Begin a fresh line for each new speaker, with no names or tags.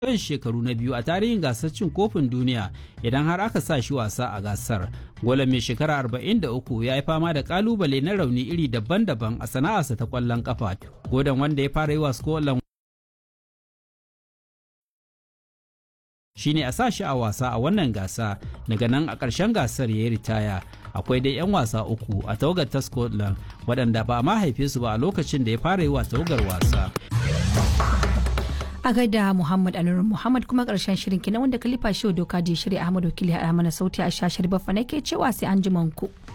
yawan shekaru na biyu a tarihin gasar cin kofin duniya idan har aka sa shi wasa a gasar. Golan mai shekara 43 ya yi fama da kalubale na rauni iri daban-daban a sana'arsa ta kwallon kafa. Godon wanda ya fara yi wa Scotland shine a sa shi a wasa a wannan gasa daga nan a ƙarshen gasar ya yi ritaya akwai dai 'yan wasa uku a tawagar ta scotland waɗanda ba ma haife su ba a lokacin da ya fara yi wa tawagar wasa
a gaida muhammad anur muhammad kuma karshen shirin kina wanda kalifa shi doka je shirya ahmad wakili a mana sauti a shashar bafa nake cewa sai an ji ku.